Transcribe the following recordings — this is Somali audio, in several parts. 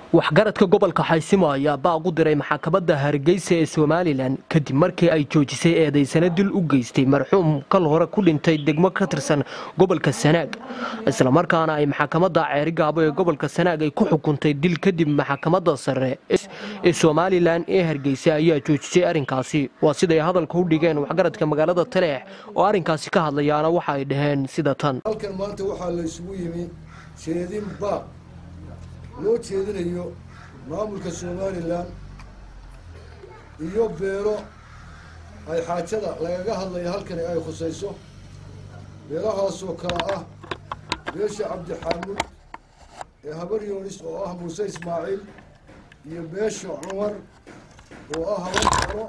waxgaradka gobolka xaysimo ayaa baaq u diray maxkamadda hargeysa ee somalilan kadib markii ay joojisay eedaysana dil u geystay marxuum kal hore ku dhintay degmo ka tirsan gobolka sanaag islamarkaana ay maxkamadda ceerigaabo ee gobolka sanaag ay ku xukuntay dil kadib maxkamadda sare ee somalilan ee hargeysa ayaa joojisay arrinkaasi waa siday hadalka u dhigeen waxgaradka magaalada taleex oo arrinkaasi ka hadlayaana waxa ay dhaheen sida tan halkan maanta waxaa la isugu yimi jeedin baaq loo jeedinayo maamulka somalilan iyo beelo ay xaajada lagaga hadlaya halkani ay khusayso beelahaasoo kale ah beesha cabdixaamud ee habar yoonis oo ah muuse ismaaciil iyo beesha cumar oo ah habar karo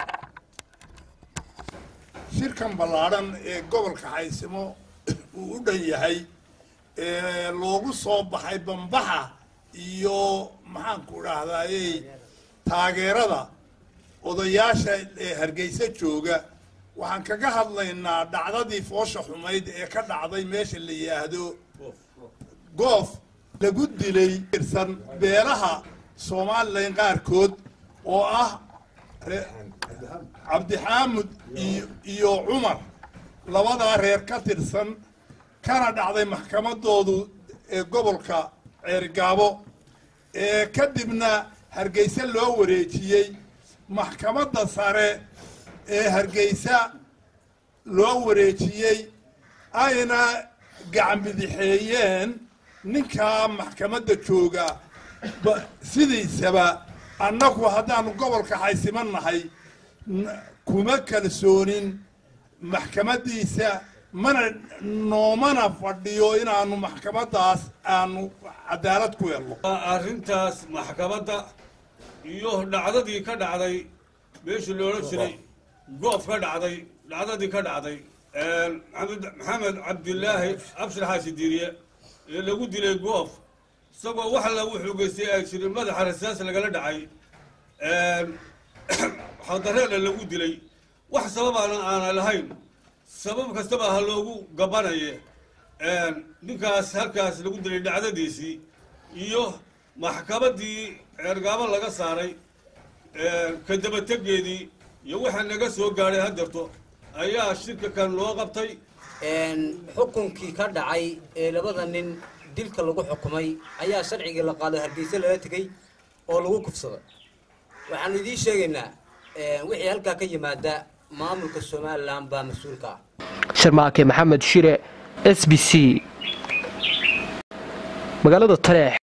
shirkan ballaadhan ee gobolka xaysimo uu u dhan yahay ee loogu soo baxay bambaxa iyo maxaanku dhahdaayey taageerada odayaasha ee hargeysa jooga waxaan kaga hadlaynaa dhacdadii foosha xumayd ee ka dhacday meesha la yidhaahdo goof lagu dilay tirsan beelaha somalilan qaarkood oo ah cabdixaamud iyo cumar labadaa reer ka tirsan kana dhacday maxkamadoodu ee gobolka ceergaabo ee kadibna hargeysa loo wareejiyey maxkamadda sare ee hargeysa loo wareejiyey ayna gacanbidixeeyeen ninkaa maxkamadda jooga sidiisaba annagu haddaanu gobolka xaysimo nahay kuma kalsoonin maxkamaddiisa mana noomana fadhiyo inaanu maxkamaddaas aanu cadaalad ku helno arrintaas maxkamadda iyo dhacdadii ka dhacday meeshii loola jiray goof ka dhacday dhacdadii ka dhacday maxamed cabdilaahi abshir xaashi diiriye ee lagu dilay goof isagoo wax lagu xugeystay ay jirin madaxa rasaas lagala dhacay xadareena lagu dilay wax sababaana aana lahayn sabab kastaba ha loogu gabanaye ninkaas halkaas lagu dilay dhacdadiisii iyo maxkamaddii ceergaabo laga saaray ka dabategeedii iyo waxa naga soo gaadhay hadeerto ayaa shirka kan loo qabtay xukunkii ka dhacay ee labada nin dilka lagu xukumay ayaa sharcigii la qaado hargeysa lala tegey oo lagu kufsaday waxaanu idiin sheegaynaa wixii halkaa ka yimaada maamulka somalilan baa mas-uulka ah sharmaake maxamed shire s b c magaalada taleex